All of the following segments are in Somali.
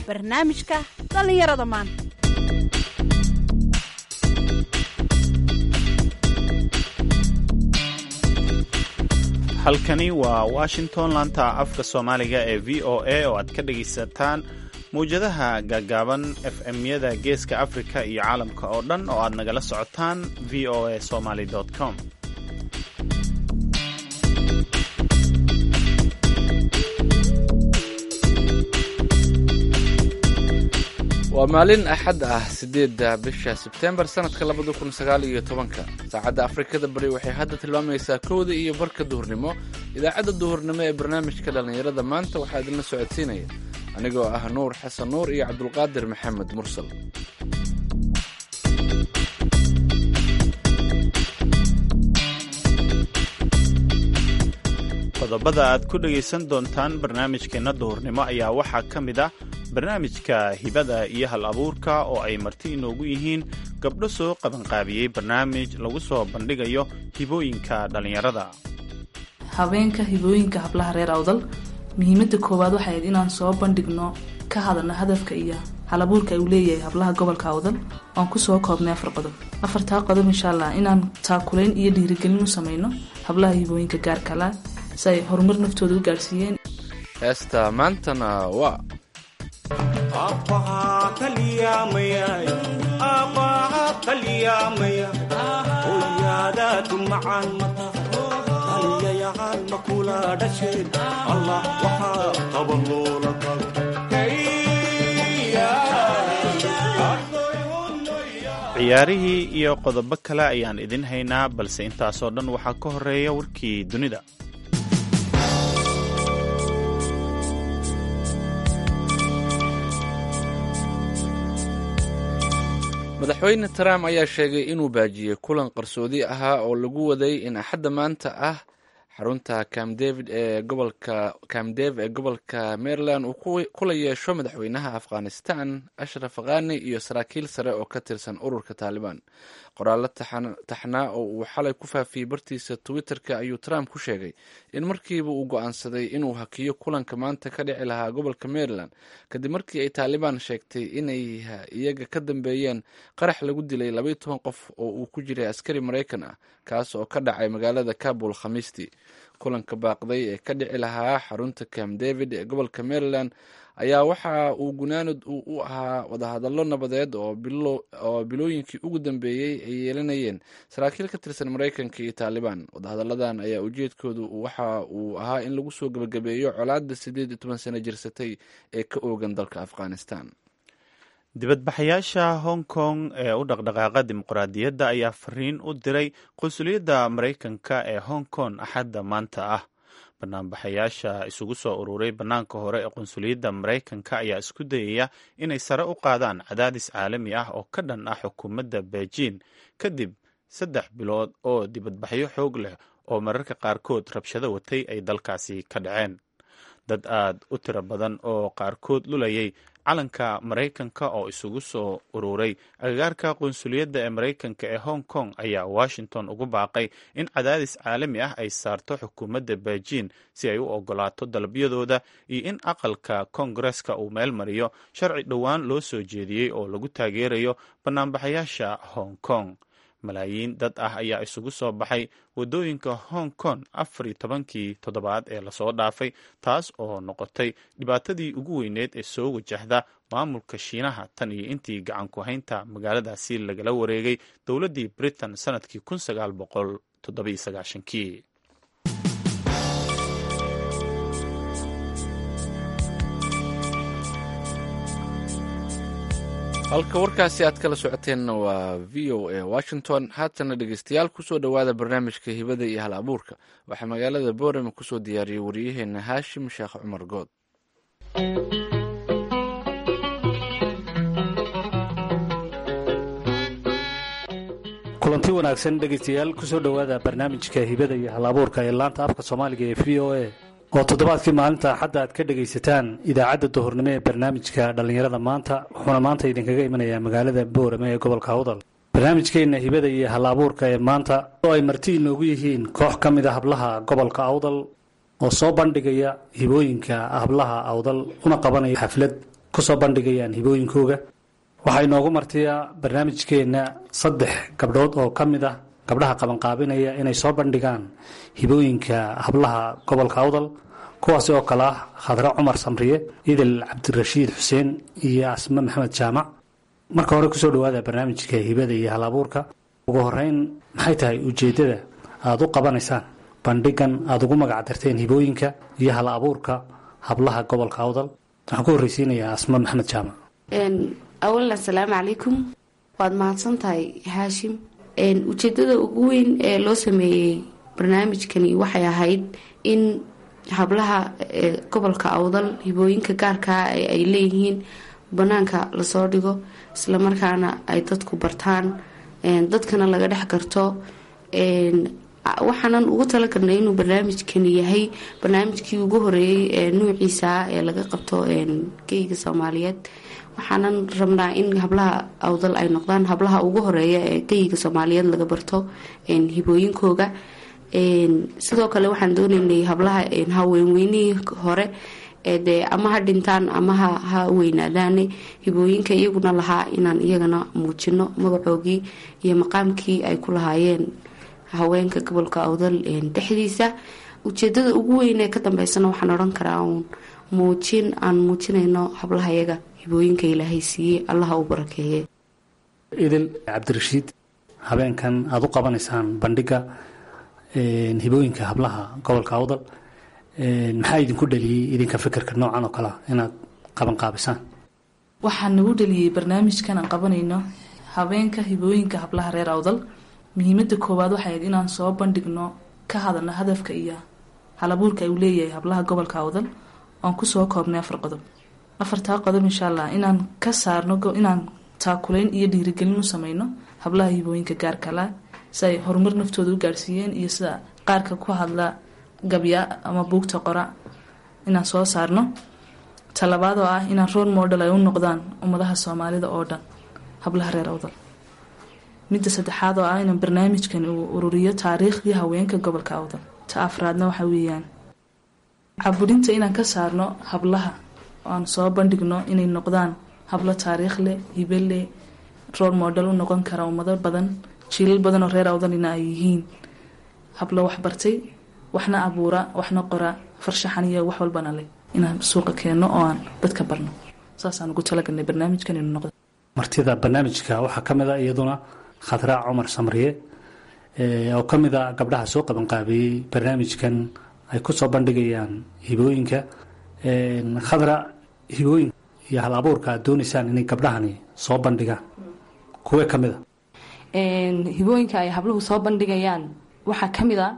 barnaamijka dhallinyarada maanta halkani waa washington laanta afka soomaaliga ee v o a oo aad ka dhegaysataan mawjadaha gaagaaban f m-yada geeska afrika iyo caalamka oo dhan oo aad nagala socotaan v o a somaly com waa maalin axad ah sideedda bisha sebtembar sanadka labada kun sagaal iyo tobanka saacadda afrikada bari waxay hadda tilmaamaysaa kowda iyo barka duhurnimo idaacadda duhurnimo ee barnaamijka dhallinyarada maanta waxaa idinla socodsiinaya anigoo ah nuur xasan nuur iyo cabdulqaadir maxamed mursal qodobada aad ku dhegaysan doontaan barnaamijkeenna duhurnimo ayaa waxaa ka mid ah barnaamijka hibada iyo hal abuurka oo ay marti inoogu yihiin gabdho soo qabanqaabiyey barnaamij lagu soo bandhigayo hibooyinka dhallinyarada habeenka hibooyinka hablaha reer awdal muhiimada koowaad waxay ahayd inaan soo bandhigno ka hadalno hadafka iyo halabuurka uu leeyahay hablaha gobolka awdal oan kusoo koobnay afar qodob afartaa qodob insha allah inaan taakulayn iyo dhiirigelin u sameyno hablaha hibooyinka gaarkala si ay horumar naftooda u gaadhsiiyeen heesta maantana waa ciyaarihii iyo qodobo kale ayaan idin haynaa balse intaasoo dhan waxaa ka horeeya warkii dunida madaxweyne trump ayaa sheegay inuu baajiyey kulan qarsoodi ahaa oo lagu waday in axadda maanta ah xarunta cam david ee gobolka cam dave ee gobolka maryland uu kula yeesho madaxweynaha afghanistan ashraf khani iyo saraakiil sare oo ka tirsan ururka taalibaan qoraallo taxnaa oo uu xalay ku faafiyey bartiisa twitter-ka ayuu trump ku sheegay in markiiba uu go-aansaday inuu hakiyo kulanka maanta ka dhici lahaa gobolka maryland kadib markii ay taalibaan sheegtay inay iyaga ka dambeeyeen qarax lagu dilay labaiyo toban qof oo uu ku jiray askari maraykan ah kaas oo ka dhacay magaalada kabul khamiistii kulanka baaqday ee ka dhici lahaa xarunta cam david ee gobolka maryland ayaa waxa uu gunaanad u ahaa wadahadallo nabadeed oo bilooyinkii ugu dambeeyey ay yeelanayeen saraakiil ka tirsan maraykanka iyo taalibaan wadahadalladan ayaa ujeedkoodu waxa uu ahaa in lagu soo gebagabeeyo colaadda siddeed iyo toban sano jirsatay ee ka oogan dalka afghanistan dibadbaxayaasha hong kong ee u dhaqdhaqaaqa dimuqraadiyadda ayaa fariin u diray qunsuliyadda maraykanka ee hong kong axadda maanta ah banaanbaxayaasha isugu soo ururay bannaanka hore ee qunsuliyadda maraykanka ayaa isku dayaya inay sare u qaadaan cadaadis caalami ah oo ka dhan ah xukuumadda beijing kadib saddex bilood oo dibadbaxyo xoog leh oo mararka qaarkood rabshado watay ay dalkaasi ka dhaceen dad aad u tiro badan oo qaarkood lulayay calanka maraykanka oo isugu soo ururay agagaarka qunsuliyadda ee maraykanka ee hong kong ayaa washington ugu baaqay in cadaadis caalami ah ay saarto xukuumadda beijing si ay u ogolaato dalabyadooda iyo in aqalka koongareska uu meel mariyo sharci dhowaan loo soo jeediyey oo lagu taageerayo banaanbaxayaasha hong kong malaayiin dad ah ayaa isugu soo baxay waddooyinka hong kong afar iyo tobankii toddobaad ee lasoo dhaafay taas oo noqotay dhibaatadii ugu weyneed ee soo wajahda maamulka shiinaha tan iyo intii gacan ku haynta magaaladaasi lagala wareegay dowladdii britain sanadkii kun sagaal boqol toddobiyo sagaashankii halka warkaasi aad kala socoteenna waa v o a washington haatana dhegeystayaal kusoo dhowaada barnaamijka hibada iyo hal abuurka waxaa magaalada boorame kusoo diyaariyey waryaheena haashim sheekh cumar good kulanti wanaagsan dhegeystayaal kusoo dhowaada barnaamijka hibada iyo hal abuurka ee laanta afka soomaaliga ee v o a oo toddobaadkii maalinta axadda aad ka dhegaysataan idaacadda duhurnimo ee barnaamijka dhallinyarada maanta wuxuuna maanta idinkaga imanayaa magaalada boorame ee gobolka awdal barnaamijkeenna hibada iyo hal abuurka ee maanta oo ay marti inoogu yihiin koox ka mid a hablaha gobolka awdal oo soo bandhigaya hibooyinka hablaha awdal una qabanaya xaflad kusoo bandhigayaan hibooyinkooga waxaa inoogu martiyaa barnaamijkeenna saddex gabdhood oo ka mid ah gabdhaha qabanqaabinaya inay soo bandhigaan hibooyinka hablaha gobolka awdal kuwaasi oo kale ah khadre cumar samriye idil cabdirashiid xuseen iyo asme maxamed jaamac marka hore kusoo dhawaada barnaamijka hibada iyo hal abuurka ugu horeyn maxay tahay ujeeddada aada u qabanaysaan bandhigan aada ugu magac darteen hibooyinka iyo hal abuurka hablaha gobolka awdal waxaan ku horreysiinayaa asme maxamed jaamac awalan asalaamu calaykum waad mahadsan tahay haashim ujeedada ugu weyn ee loo sameeyey barnaamijkani waxay ahayd in hablaha gobolka awdal hibooyinka gaarkaa ay leeyihiin banaanka lasoo dhigo islamarkaana ay dadku bartaan dadkana laga dhex garto waxaanan ugu talagalnay inuu barnaamijkani yahay barnaamijkii ugu horeeyey ee nuuciisa ee laga qabto geyga soomaaliyeed waxaanan rabnaa in hablaha awdal ay noqdaan hablaha ugu horeeya ee geyga soomaaliyeed laga barto hibooyinkooga sidoo kale waxaan dooneynay hablaha haweenweynihii hore dee ama ha dhintaan ama ha weynaadaane hibooyinka iyaguna lahaa inaan iyagana muujino magacoogii iyo maqaamkii ay ku lahaayeen haweenka gobolka awdal dhexdiisa ujeedada ugu weyn ee ka dambeysana waxaan odhan karaa uun muujin aan muujinayno hablaha iyaga hibooyinka ilaahay siiyey allaha u barakeeye idil cabdirashiid habeenkan aada u qabanaysaan bandhiga hibooyinka hablaha gobolka awdal maxaa idinku dhaliyey idinka fikirka noocan oo kalea inaad qabanqaabisaan waxaa nagu dhaliyey barnaamijkan aan qabanayno habeenka hibooyinka hablaha reer awdal muhiimada koowaad waxay ahayd inaan soo bandhigno ka hadalno hadafka iyo halabuurka uu leeyahay hablaha gobolka awdal oan kusoo koobnay afar qodob afartaa qodob insha allah inaan ka saarno inaan taakulayn iyo dhiirigelin u sameyno hablaha hibooyinka gaarkala si ay horumar naftooda u gaarsiiyeen iyo sida qaarka ku hadla gabya ama buugta qora inaan soo saarno talabaad oo ah inaan rool model ay u noqdaan ummadaha soomaalida oo dhan hablaha reer awdal midda saddexaad oo ah inaan barnaamijkan uu ururiyo taariikhdii haweenka gobolka awdal ta afraadna waxa weeyaan caburinta inaan ka saarno hablaha oo aan soo bandhigno inay noqdaan hablo taariikh leh hibe leh rool model u noqon kara ummado badan jiilal badan oo reer awdalina ay yihiin hablo waxbartay waxna abuura waxna qora farshaxan iyo wax walbana leh inaan suuqa keenno oo aan dadka barno saasaan ugu talagalnay barnaamijkan inuu noqdo martida barnaamijka waxaa ka mid a iyaduna khadraa cumar samriye oo ka mid a gabdhaha soo qabanqaabeeyey barnaamijkan ay ku soo bandhigayaan hibooyinka khadra hibooyinka iyo hal abuurka aad doonaysaan inay gabdhahani soo bandhigaan kuwee ka mid a hibooyinka ay habluhu soo bandhigayaan waxaa ka mid a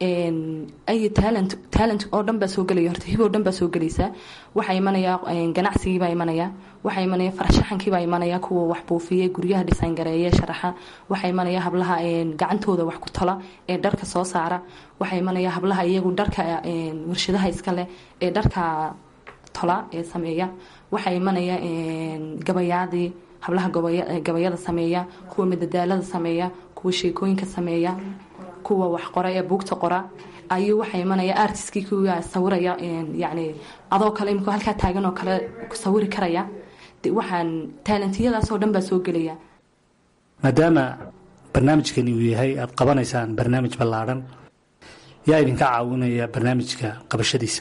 ay talent talent oo dhan baa soo gelaya horta hiboo dhan baa soo gelaysa waxaa imanaya ganacsigiibaa imanaya waxaa imanaya farshaxankiibaa imanaya kuwa wax buufiya guryaha design gareeye sharaxa waxaa imanaya hablaha gacantooda wax ku tala ee dharka soo saara waxaa imanaya hablaha iyagu dharka warshadaha iska leh ee dharka tola ee sameeya waxaa imanaya gabayaadii hablaha gabayada sameeya kuwa madadaalada sameeya kuwa sheekooyinka sameeya kuwa wax qora ee buugta qora ayuu waxaa imanaya artiskii kuwa sawiraya yani adoo kale imika halkaa taagan oo kale sawiri karaya waxaan taalantiyadaasoo dhan baa soo gelaya maadaama barnaamijkani uu yahay aada qabanaysaan barnaamij ballaadhan yaa idinka caawinaya barnaamijka qabashadiisa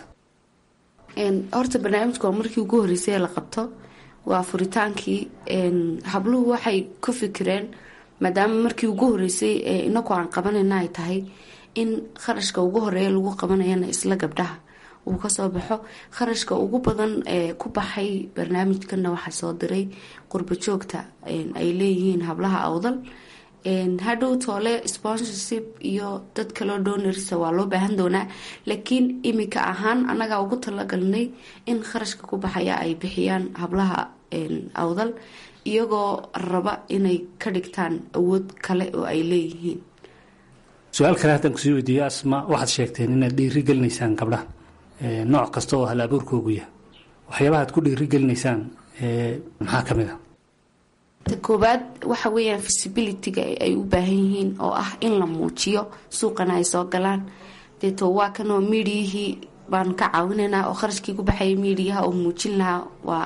horta barnaamijka waa markii ugu horreysay ee la qabto waa furitaankii habluhu waxay ku fikireen maadaama markii ugu horeysay inaku aan qabanayna ay tahay in kharashka ugu horeeya lagu qabanayana isla gabdhaha uu kasoo baxo kharashka ugu badan ee ku baxay barnaamijkana waxaa soo diray qurbo joogta ay leeyihiin hablaha awdal hadhow toole sponsorship iyo dad kaloo doonarsa waa loo baahan doonaa laakiin imika ahaan anagaa ugu talagalnay in kharashka ku baxaya ay bixiyaan hablaha awdal iyagoo raba inay ka dhigtaan awood kale oo ay leeyihiin su-aal kale haddaan kusii weydiiyo asma waxaad sheegteen inaad dhiiri gelinaysaan gabdhaha nooc kasta oo hal abuurkoogu yahay waxyaabaha ad ku dhiiri gelinaysaan maxaa ka mid a ta koobaad waxa weeyaan visibilityga ay u baahan yihiin oo ah in la muujiyo suuqana ay soo galaan deeto waa kanoo miidiyihii baan ka caawinaynaa oo kharashkii ku baxaya miidiyaha oo muujin lahaa waa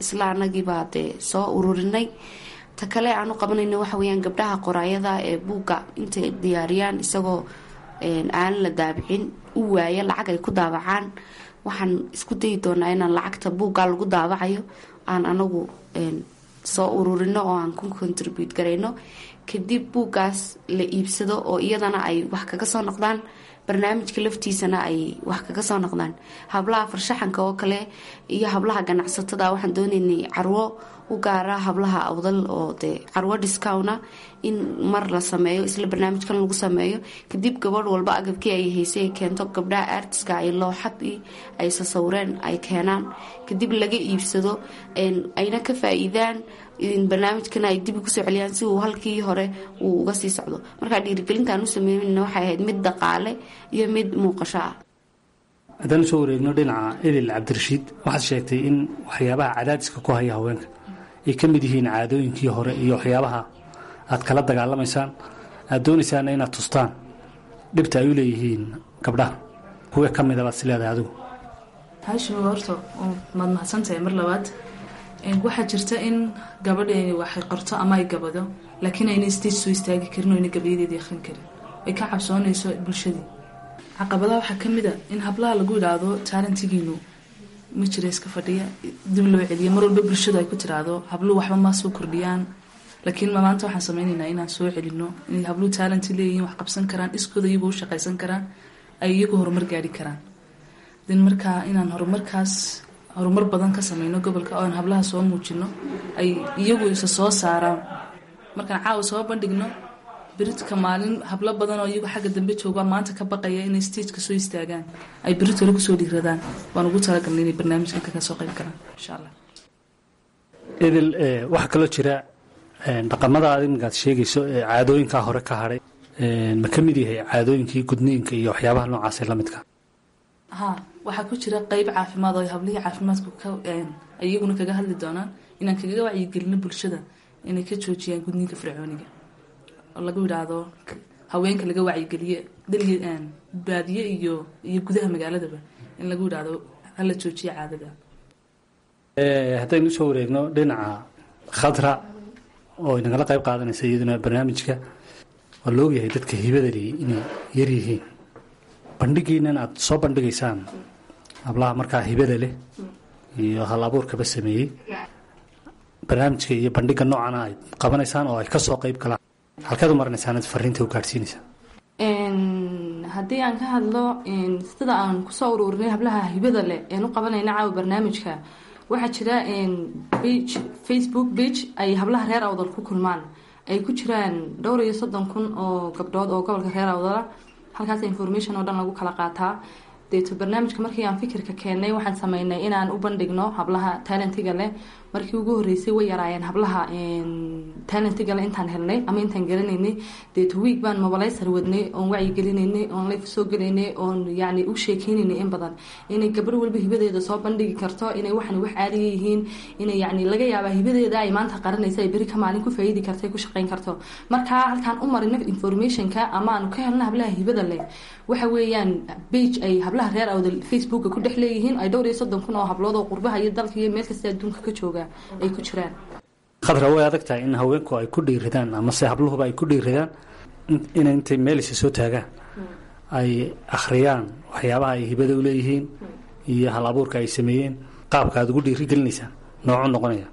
isla anagiibaa dee soo ururinay ta kale aan u qabanayna waxa weyaan gabdhaha qoraayada ee buugga intay diyaariyaan isagoo aan la daabicin u waaya lacag ay ku daabacaan waxaan isku dayi doonaa inaan lacagta buugga lagu daabacayo aan anagu soo ururino oo aan ku contribute garayno kadib buuggaas la iibsado oo iyadana ay wax kaga soo noqdaan barnaamijka laftiisana ay wax kaga soo noqdaan hablaha farshaxanka oo kale iyo hablaha ganacsatada waxaan doonaynay carwo u gaara hablaha awdal oo dee carwo discowna in mar la sameeyo isla barnaamijkan lagu sameeyo kadib gabadh walba agabkii ay haysay keento gabdhaha artiska ay looxadii ay sasawireen ay keenaan kadib laga iibsado ayna ka faa-iidaan barnaamijkana ay dibi kusoo celiyaan si uu halkii hore uu uga sii socdo markaa dhiirigelintaan u sameynayna waxay ahayd mid dhaqaale iyo mid muuqasho ah haddaan usoo wareegno dhinaca edil cabdirashiid waxaad sheegtay in waxyaabaha cadaadiska ku haya haweenka ay ka mid yihiin caadooyinkii hore iyo waxyaabaha aad kala dagaalamaysaan aad doonaysaana inaad tustaan dhibta ay u leeyihiin gabdhaha kuwe ka mida baad is leedahay adigu haashim horta maad mahadsantahay mar labaad waxaa jirta in gabadheeni waxay qorto ama ay gabado laakiin ayna stage soo istaagi karin oo ayna gabayadeedii akhrin karin ay ka cabsoonayso bulshadii caqabadaha waxaa ka mid a in hablaha lagu idhaahdo taalantigiinu ma jira iska fadhiya dib loo celiya mar walba bulshadu ay ku tiraahdo habluhu waxba maa soo kordhiyaan laakiin maanta waxaan sameynaynaa inaan soo celino inay habluhu taalanti leeyihiin wax qabsan karaan iskooda iyagoo u shaqaysan karaan ay iyagu horumar gaari karaan den markaa inaan horumarkaas horumar badan ka sameyno gobolka oan hablaha soo muujino ay iyagu isa soo saaraan markaan caawa soo bandhigno beritka maalin hablo badan oo iyagu xagga dambe jooga maanta ka baqaya inay stageka soo istaagaan ay beritole kusoo dhiiradaan waan ugu talagalnay inay barnaamijkan kaga soo qayb galaan insha allah edel waxaa kaloo jira dhaqamada aad iminkaad sheegayso ee caadooyinkaa hore ka hadhay ma ka mid yahay caadooyinkii gudniinka iyo waxyaabaha noocaasee la midka ha waxaa ku jira qeyb caafimaad oo hablihii caafimaadku ay iyaguna kaga hadli doonaan inaan kagaga wacyigelino bulshada inay ka joojiyaan gudniinka fircooniga oo lagu yidhaahdo haweenka laga wacyigeliye daliy baadiye iyo iyo gudaha magaaladaba in lagu yidhaahdo hala joojiya caadada haddaynu usoo wareegno dhinaca khadra oo inagala qayb qaadanaysa iyaduna barnaamijka waa la ogyahay dadka hibadali inay yaryihiin bandhigiinan aada soo bandhigaysaan hablaha markaa hibada leh iyo hal abuurkaba sameeyey barnaamijka iyo bandhiga noocana ay qabanaysaan oo ay kasoo qayb galaan halkeed u marinaysaan ad fariinta u gaadhsiinaysaa haddii aan ka hadlo sida aan kusoo ururinay hablaha hibada leh een u qabanayna caawa barnaamijka waxaa jira bage facebook bage ay hablaha reer awdal ku kulmaan ay ku jiraan dhowr iyo soddon kun oo gabdhood oo gobolka reer awdala halkaas information oo dhan lagu kala qaataa deeto barnaamijka markii aan fikirka keennay waxaan sameynay inaan u bandhigno hablaha talentiga leh markii ugu horeysay way yaraayeen hablaha talentiga leh intaan helnay ama intaan garanaynay deeto wiig baan mobilayser wadnay oon wacyigelinaynay oon life soo gelaynay oon yacni u sheekeynaynay in badan inay gabadh walba hibadeeda soo bandhigi karto inay waxan wax caadiga yihiin inay yacni laga yaabaa hibadeeda ay maanta qaranaysa ay beri ka maalin ku faa'iidi karta ku shaqayn karto markaa halkaan u marino informationka ama aanu ka helno hablaha hibada leh waxa weeyaan bage ay hablaha reer awdal facebooka ku dhex leeyihiin ay dhowr iyo soddon kun oo hablood oo qurbaha iyo dalka iyo meel kasta adduunka ka jooga ay ku jiraan khadra way adag tahay in haweenku ay ku dhiiradaan amase habluhuba ay ku dhiiradaan inay intay meelisa soo taagaan ay akhriyaan waxyaabaha ay hibada u leeyihiin iyo hal abuurka ay sameeyeen qaabka aad ugu dhiirigelinaysaan noocu noqonaya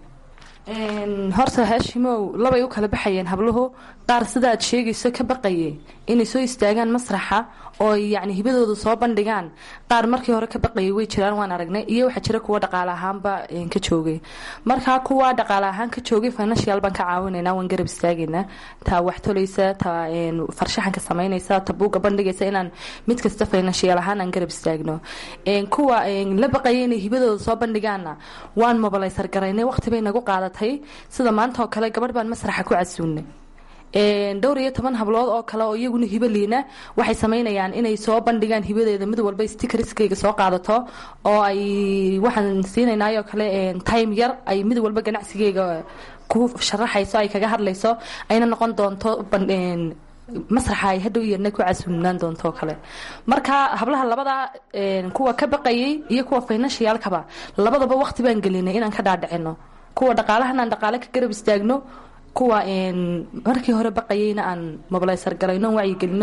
horta haashimow labay u kala baxayeen habluhu qaar sida aad sheegayso ka baqaye inay soo istaagaan masraxa oo yacni hibadooda soo bandhigaan qaar markii hore ka baqayay way jiraan waan aragnay iyo waxaa jira kuwa dhaqaale ahaanba ka joogay markaa kuwa dhaqaale ahaan ka joogay financial baan ka caawinaynaa waan garab istaagaynaa taa wax tolaysa taa farshaxanka samaynaysa ta buugga bandhigaysa inaan mid kasta financial ahaan aan garab istaagno kuwa la baqaya inay hibadooda soo bandhigaanna waan mobilaysar garaynay waqti bay nagu qaadatay sida maanta oo kale gabadh baan masraxa ku casuunay dhowr iyo toban hablood oo kale oo iyaguna hibo liina waxay samaynayaan inay soo bandhigaan hibadeeda mid walba stickerskayga soo qaadato oo ay waxaan siinaynayoo kale time yar ay mid walba ganacsigayga ku sharaxayso ay kaga hadlayso ayna noqon doonto masraxa ay hadhow iyadna ku casuulinaan doonto oo kale marka hablaha labada kuwa ka baqayay iyo kuwa financialkaba labadaba waqti baan gelinay inaan ka dhaadhicino kuwa dhaqaalahan aan dhaqaale ka garab istaagno kuwa markii hore baqayayna aan mobilaysar galayno aan wacyigelino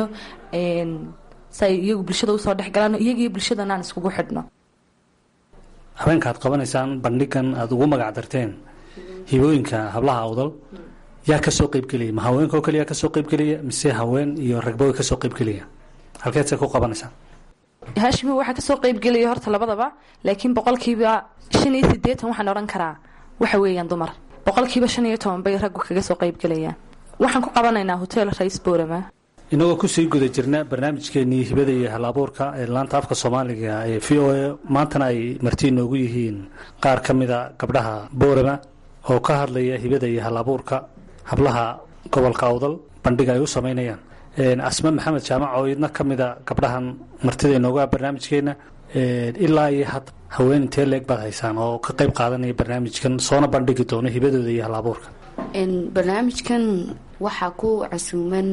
si ay iyagu bulshada usoo dhexgalaan iyagiyo bulshadana aan iskugu xidhno habeenka aad qabanaysaan bandhigan aada ugu magac darteen hibooyinka hablaha awdal yaa kasoo qeybgelaya ma haweenka oo kaliya kasoo qeybgelaya mise haween iyo ragba way kasoo qeybgelaya halkeed say ku qabanaysaan haashimi waxaa kasoo qeybgelaya horta labadaba laakiin boqolkiiba shan iyo sideetan waxaan odhan karaa waxa weeyaan dumar boqolkiiba shan iyo toban bay raggu kaga soo qeybgelayaan waxaan ku qabanaynaa hotel rais borama inagoo kusii guda jirna barnaamijkeenii hibada iyo hal-abuurka ee laanta afka soomaaliga ee v o a maantana ay marti inoogu yihiin qaar ka mida gabdhaha boorama oo ka hadlaya hibada iyo hal-abuurka hablaha gobolka awdal bandhiga ay u sameynayaan asme maxamed jaamac oo idna ka mida gabdhahan martida inoogu ah barnaamijkeena ilaa iyo had haween intee leeg baad haysaan oo ka qayb qaadanaya barnaamijkan soona bandhigi doono hibadooda iyo hal-abuurka barnaamijkan waxaa ku casuuman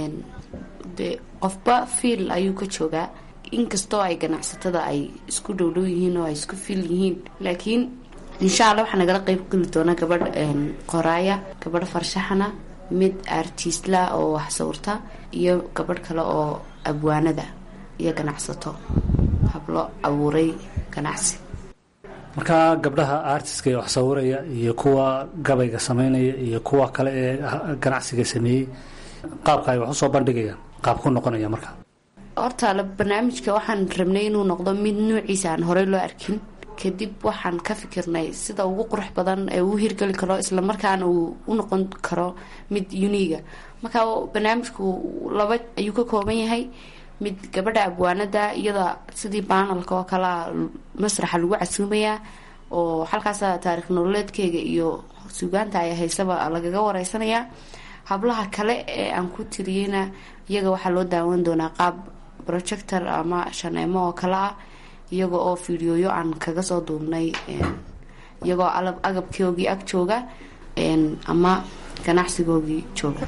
de qofba fiil ayuu ka joogaa inkastoo ay ganacsatada ay isku dhowdhow yihiin oo ay isku fiil yihiin laakiin insha alla waxaa nagala qeyb geli doona gabadh qoraaya gabadh farshaxana mid artiistla oo wax sawirta iyo gabadh kale oo abwaanada iyo ganacsato hablo abuuray ganacsi markaa gabdhaha artiska ee wax sawiraya iyo kuwa gabayga sameynaya iyo kuwa kale ee ganacsiga sameeyey qaabka ay wax usoo bandhigayaan qaab ku noqonaya marka horta barnaamijka waxaan rabnay inuu noqdo mid nuuciisa aan horey loo arkin kadib waxaan ka fikirnay sida ugu qurux badan ee uu hirgeli karo islamarkaana uu u noqon karo mid uniga marka barnaamijku laba ayuu ka kooban yahay mid gabadha abwaanada iyada sidii baanalka oo kalea masraxa lagu casuumayaa oo halkaasa taarikh nololeedkeyga iyo suugaanta ay haysaba lagaga wareysanayaa hablaha kale ee aan ku tiriyeyna iyaga waxaa loo daawan doonaa qaab projector ama shaneemo oo kale ah iyaga oo fiidiyooyo aan kaga soo duubnay iyagoo agabkoogii ag jooga ama ganacsigoogii jooga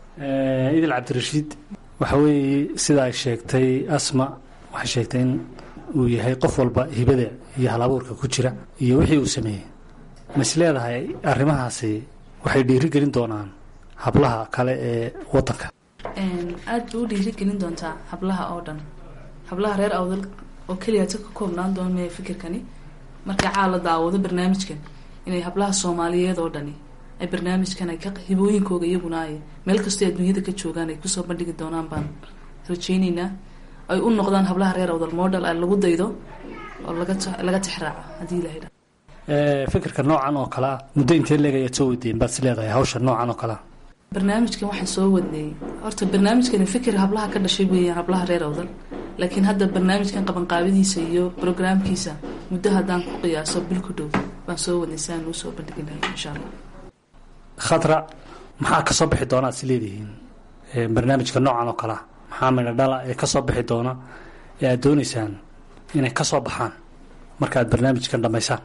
idil cabdirashiid waxa weeye sida ay sheegtay asma waxay sheegtay in uu yahay qof walba hibada iyo hal-abuurka ku jira iyo wixii uu sameeyey ma is leedahay arrimahaasi waxay dhiirigelin doonaan hablaha kale ee wadanka aada bay u dhiirigelin doontaa hablaha oo dhan hablaha reer awdal oo keliya si ka koobnaan doon maya fikirkani marka caa la daawado barnaamijkan inay hablaha soomaaliyeed oo dhani ay barnaamijkan ay ka hibooyinkooga iyaguna ay meel kastoo adduunyada ka joogaan ay kusoo bandhigi doonaan baan rajeyneynaa ay u noqdaan hablaha reer awdal model a lagu daydo oo laga laga tixraaco haddii ilahay dha fikirka noocan oo kalea muddo intee leeg ayaad soo weydiin baad is leedahay hawsha noocan oo kalea barnaamijkan waxaan soo wadnay horta barnaamijkani fikir hablaha ka dhashay weeyaan hablaha reer awdal laakiin hadda barnaamijkan qabanqaabadiisa iyo brograamkiisa muddo haddaan ku qiyaaso bil ku dhow baan soo wadnay si aan uu soo bandhigi lahay insha allah khadra maxaa kasoo bixi doona ad is leedihiin barnaamijka noocan oo kalea maxaa midha dhala ee kasoo bixi doona ee aad dooneysaan inay kasoo baxaan marka aad barnaamijkan dhammaysaan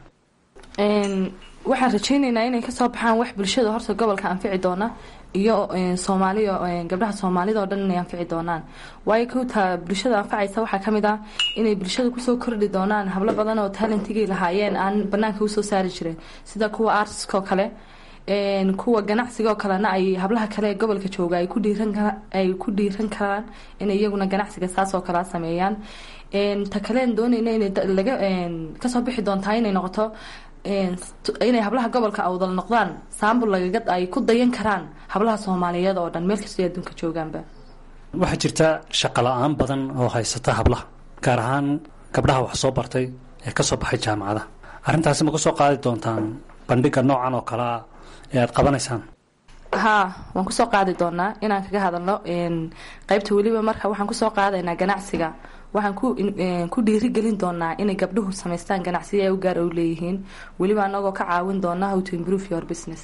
waxaan rajeyneynaa inay kasoo baxaan wax bulshada horta gobolka anfici doona iyo soomaaliya gabdhaha soomaalida oo dhan inay anfici doonaan waayo kowtaa bulshada anfacaysa waxaa kamid ah inay bulshada kusoo kordhi doonaan hablo badan oo talentigay lahaayeen aan banaanka usoo saari jirin sida kuwa artiska oo kale kuwa ganacsiga oo kalena ay hablaha kale ee gobolka jooga ay ku dhiiran ay ku dhiiran karaan inay iyaguna ganacsiga saas oo kalea sameeyaan ta kaleen doonayna inay laga kasoo bixi doontaa inay noqoto inay hablaha gobolka awdal noqdaan saambul lagaga ay ku dayan karaan hablaha soomaaliyeed oo dhan meel kastoo adduunka joogaanba waxaa jirta shaqo la-aan badan oo haysata hablaha gaar ahaan gabdhaha wax soo bartay ee kasoo baxay jaamacada arrintaasi ma kusoo qaadi doontaan bandhiga noocan oo kalea ee aada qabanaysaan haa waan kusoo qaadi doonaa inaan kaga hadalno qeybta weliba marka waxaan kusoo qaadaynaa ganacsiga waxaan ku dhiirigelin doonaa inay gabdhuhu samaystaan ganacsiya ay u gaar u leeyihiin weliba anagoo ka caawin doona how to improve your business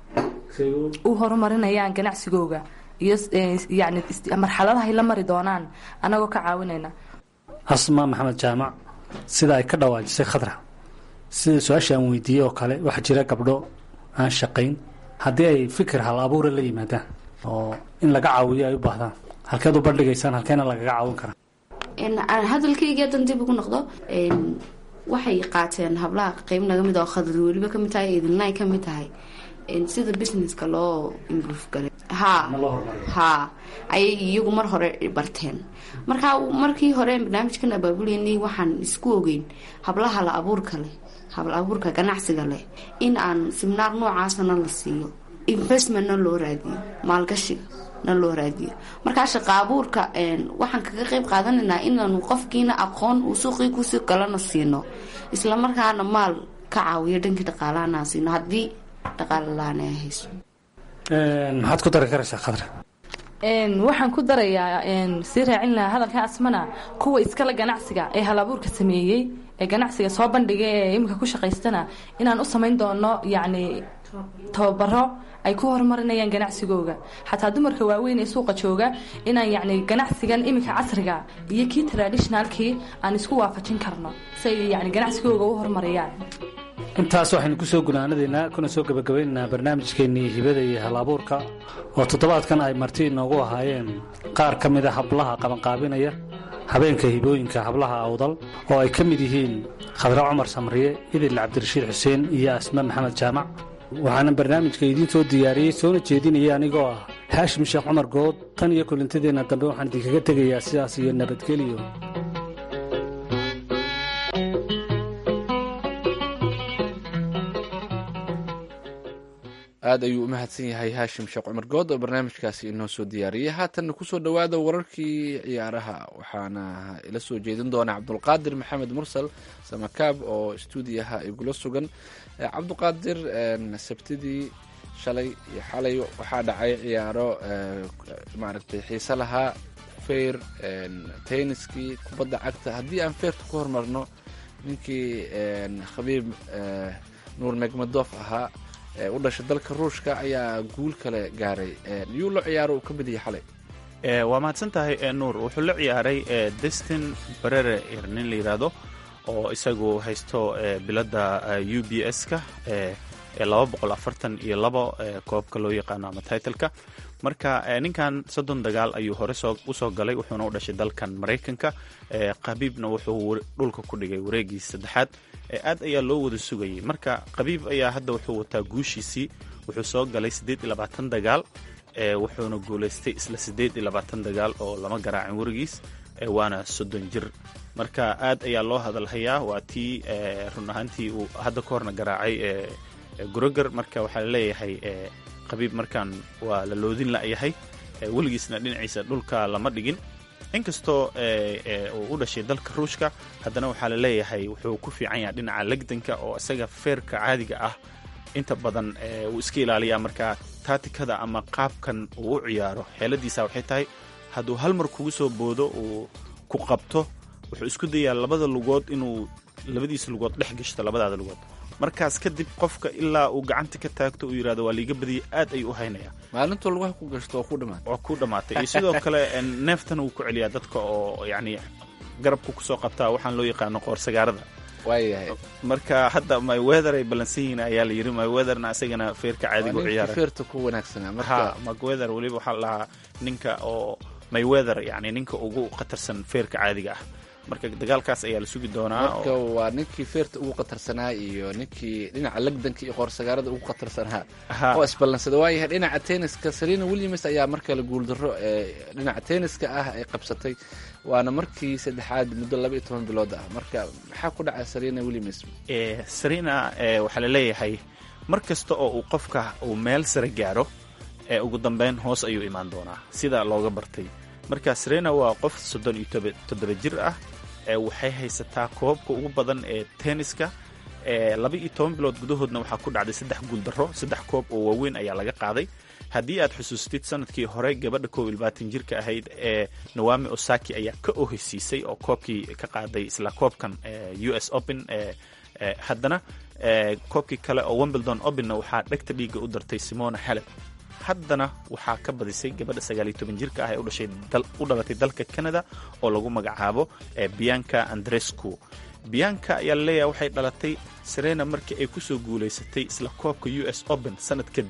u horumarinayaan ganacsigooga iyo yani marxaladahay la mari doonaan anagoo ka caawinayna asma maxamed jaamac sida ay ka dhawaajisay khadra sida su-aasha aan weydiiyey oo kale waxaa jira gabdho aan shaqayn haddii ay fikir hal abuura la yimaadaan oo in laga caawiyo ay u baahdaan halkeed u bandhigaysaan halkeena lagaga caawin karaa aan hadalkayga hadan dib ugu noqdo waxay qaateen hablaha qeyb naga mid oo khadri weliba kamid tahay idinlay kamid tahay sida businesska loo improve galay ha ha ayay iyagu mar hore barteen marka markii hore barnaamijkan abaabuleynay waxaan isku ogeyn hablaha la abuurka leh habla abuurka ganacsiga leh in aan siminaar noocaasana la siiyo investmentna loo raadiyo maalgashiga na loo raadiyo markaa shaqa abuurka waxaan kaga qeyb qaadanaynaa inaanu qofkiina aqoon uu suuqii kusii galana siino islamarkaana maal ka caawiyo dhankii dhaqaalahana siino haddii dhaqaala la-aan ay hayso maxaad ku dari karaysaa khadra waxaan ku darayaa sii raacin lahaa hadalka asmana kuwa iskale ganacsiga ee halabuurka sameeyey ee ganacsiga soo bandhiga ee imika ku shaqaystana inaan u samayn doono yacni tababaro ay ku horumarinayaan ganacsigooga xataa dumarka waaweyn ee suuqa jooga inaan yacni ganacsigan iminka casriga iyo kii traditionalkii aan isku waafajin karno si ay yacni ganacsigooga u horumariyaan intaas waxaynu ku soo gunaanadaynaa kuna soo gebagabaynaynaa barnaamijkeennii hibada iyo hal abuurka oo toddobaadkan ay marti inoogu ahaayeen qaar ka mida hablaha qabanqaabinaya habeenka hibooyinka hablaha awdal oo ay ka mid yihiin khadra cumar samriye idil cabdirashiid xuseen iyo asma maxamed jaamac waxaana barnaamijka idiin soo diyaariyey soona jeedinaya anigoo ah haashim sheekh cumar good tan iyo kulintadeenna dambe waxaan idinkaga tegayaa sidaas iyo nabadgelyo aad ayuu u mahadsan yahay haashim sheekh cumar good oo barnaamijkaasi inoo soo diyaariyey haatanna kusoo dhowaada wararkii ciyaaraha waxaana ila soo jeedin doona cabdulqaadir maxamed mursal samakaab oo stuudiyaha igula sugan cabduqaadir sabtidii shalay iyo xalay waxaa dhacay ciyaaro maaragtay xiise lahaa feyr tenniskii kubadda cagta haddii aan feyrta ku hormarno ninkii khabiib nuur megmadof ahaa u dhashay dalka ruushka ayaa guul kale gaaray yuu la ciyaaro uu ka mid yahay xalay waa mahadsan tahay nuur wuxuu la ciyaaray destin barere nin la yidhaahdo oo isagu haysto biladda u b s-ka ee laba boqol afartan iyo labo koobka loo yaqaano ama titleka marka ninkan soddon dagaal ayuu hore usoo galay wuxuuna u dhashay dalkan maraykanka qabiibna wuxuu dhulka ku dhigay wareegii saddexaad aad ayaa loo wada sugayay marka qabiib ayaa hadda wuxuu wataa guushiisii wuxuu soo galay siddeed iyo labaatan dagaal wuxuuna guulaystay isla siddeed iyo labaatan dagaal oo lama garaacin werigiis waana soddon jir marka aad ayaa loo hadalhayaa waa tii run ahaantii uu hadda ka horna garaacay groger marka waxaa laleeyahay qabiib markan waa la loodin la'yahay weligiisna dhinaciisa dhulka lama dhigin inkastoo uu u dhashay dalka ruushka haddana waxaa la leeyahay wuxuu ku fiican yahay dhinaca legdanka oo isaga feerka caadiga ah inta badan wuu iska ilaaliyaa marka taatikada ama qaabkan uu u ciyaaro xeeladiisa waxay tahay hadduu hal mar kugu soo boodo uu ku qabto wuxuu isku dayaa labada lugood inuu labadiisa lugood dhex gashto labadaada lugood markaas kadib qofka ilaa uu gacanta ka taagto uu yidhahdo waa liiga badiyay aad ayuu u haynayaa maalintuu lugaha ku gashto oo ku dhamaatay waa ku dhammaatay iyo sidoo kale neeftan wuu ku celiyaa dadka oo yacni garabku kusoo qabtaa waxaan loo yaqaano qoorsagaarada waayahay marka hadda myweather ay ballansan yihiin ayaa la yidhi myweatherna isagana feerka caadiga u ciyaara feerta ku wanaagsanaa ha marka myweather weliba waxaa la dhahaa ninka oo myweather yacni ninka ugu khatarsan feerka caadiga ah marka dagaalkaas ayaa la sugi doonaa oo- marka waa ninkii feerta ugu qatarsanaa iyo ninkii dhinaca lagdanka iyo qoorsagaarada ugu qatarsanaa Ha. oo isballansada waayahay dhinaca tenniska serena williams ayaa markale guuldarro ee dhinaca tenniska ah ay qabsatay waana markii saddexaad muddo laba iyo toban bilood ah marka maxaa ku dhacay serena williams ee sarina ee waxaa la leeyahay mar kasta oo uu qofka uu meel sare gaaro ee ugu dambeyn hoos ayuu imaan doonaa sida looga bartay marka sarena waa qof soddon iyo toba- toddoba jir ah ee waxay haysataa koobabka ugu badan ee tenniska ee laba iyo toban bilood gudahoodna waxaa ku dhacday saddex guuldarro saddex koob oo waaweyn ayaa laga qaaday haddii aad xusuustid sanadkii hore gabadha koob iyo labaatan jirka ahayd ee nawami osaki ayaa ka oheysiisay oo koobkii ka qaaday isla koobkan ee u s open ee ee haddana ee koobkii kale oo wimbledon openna waxaa dhegta dhiigga u dartay simona halep haddana waxaa ka badisay gabadha sagaal iyo toban jirka ah ee u dhashay dal- u dhalatay dalka canada oo lagu magacaabo ee bianca andrescu bianca ayaa laleeyahay waxay dhalatay serena markii ay kusoo guulaysatay isla koobka u s open sanad kadib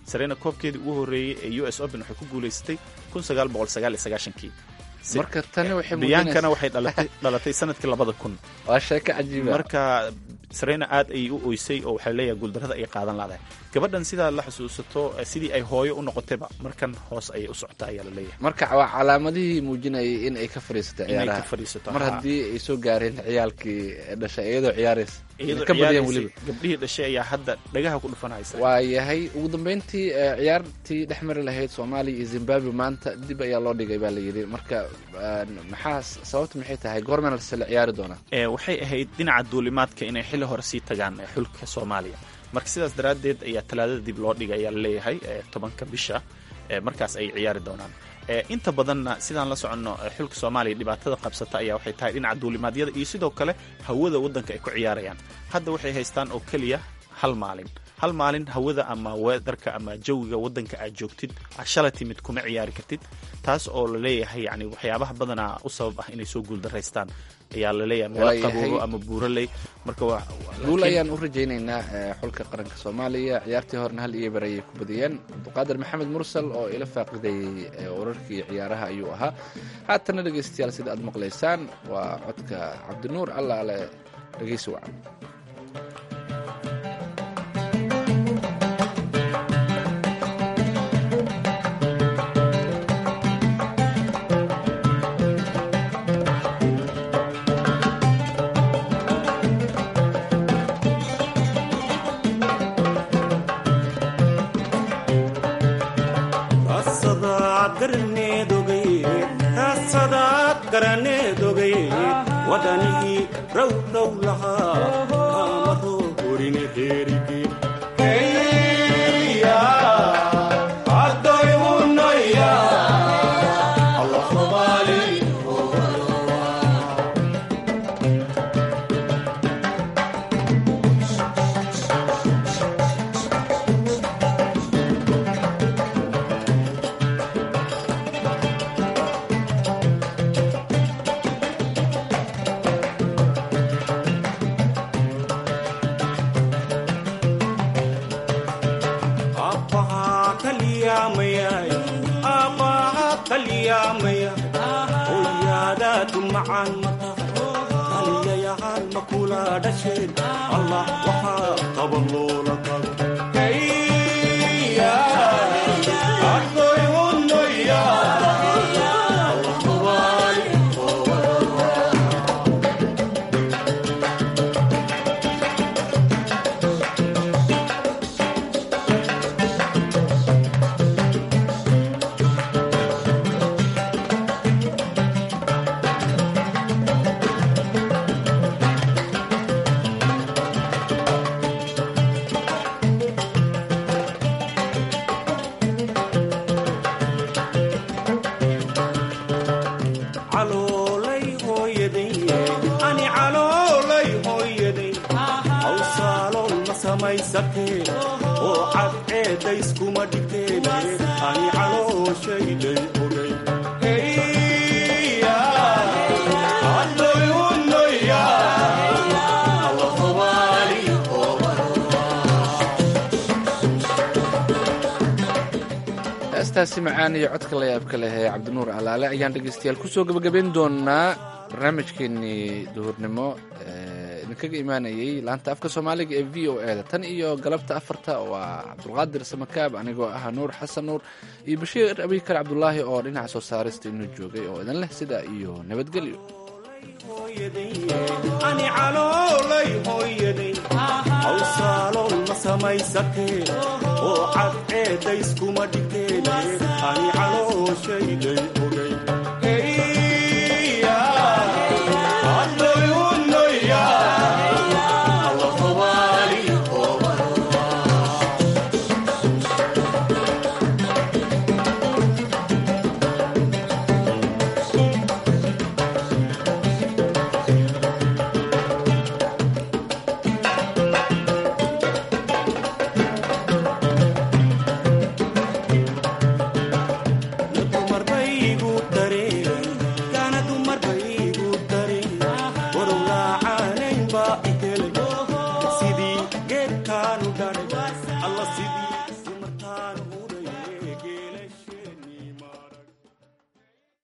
sarena koobkeedii ugu horreeyey ee u s open waxay ku guulaysatay kii marka tani waxay biyaankana muujinaysaa waxay dhalatay dhalatay sanadkii labada kun waa sheeko cajiiba marka sarena aad ayay u oysay oo waxaa leeyahay guuldarrada ay qaadan laadahay gabadhan sidaa la xusuusato eh, sidii ay hooyo u noqotayba markan hoos ayay u socotaa ayaa la leeyahay marka waa calaamadihii muujinayay in ay ka fadhiisatay inay ka ciyaaraha fadhiisato mar haa. haddii ay soo gaareen ciyaalkii dhashay iyadoo ciyaaraysa iyadoo ka badiyaan ciyaaraysay, weliba gabdhihii dhashay ayaa hadda dhagaha ku dhufanaysa waa yahay ugu dambeyntii eh, ciyaartii dhex mari lahayd soomaaliya iyo zimbabwe maanta dib ayaa loo dhigay baa la yidhi marka eh, maxaa sababta maxay tahay goormana se la ciyaari doonaa ee waxay ahayd dhinaca duulimaadka inay xilli hore sii tagaan ee xulka soomaaliya marka sidaas daraaddeed ayaa talaadada dib loo dhigay ayaa la leeyahay ee tobanka bisha ee markaas ay ciyaari doonaan ee inta badanna sidaan la soconno ee xulka soomaaliya dhibaatada qabsata ayaa waxay tahay dhinaca duulimaadyada iyo sidoo kale hawada waddanka ay ku ciyaarayaan hadda waxay haystaan oo keliya hal maalin hal maalin hawada ama weedarka ama jawiga waddanka aad joogtid aad shala timid kuma ciyaari kartid taas oo la leeyahay yani waxyaabaha badanaa u sabab ah inay soo guuldaraystaan ayaa la leeyahay meelo Waayahay. qaboobo ama buuraley marka waa guul laakiin- ayaan u rajaynaynaa eh, xulka qaranka soomaaliya ciyaartii horena hal iyo bar ayay ku badiyeen cabduqaadir maxamed mursal oo ila faaqidayey eh, wararkii ciyaaraha ayuu ahaa haatana dhegaystayaal sida aad maqlaysaan waa codka cabdinuur allaale dhegaysi wacan asadaad garaneedogay asadaad garaneedogay wadanihii rowrow lahaa kamaroo horine heerige adoyunaya allah somaali abbahaa kaliyaamayay abbahaa kaliyaamaya hooyaadaadu macaan mata kaliyayaal makula dhasheen allah waxaa qaba loola tago adoyunaya allah somaali caloolay hooyaday ani caloolay hooyaday hawsaalool ma samaysatee oo cadceedayskuma dhigteen ani calooshayday ogay adoyunaya allah somaali heestaasi macaan iyo codka la yaabka leh ee cabdinuur alaale ayaan dhegaystayaal kusoo gebagabayn doonaa barnaamijkeenii duhurnimo ee idinkaga imaanayay laanta afka soomaaliga ee v o e da tan iyo galabta afarta waa cabdulqaadir samakaab anigoo ah nuur xasan nuur iyo bashiir abikar cabdulaahi oo dhinaca soo saarista inuu joogay oo idin leh sidaa iyo nabadgelyo ani caloolay hooyaday hawsaalool ma samaysatee oo cadceedayskuma dhigteen ani calooshayday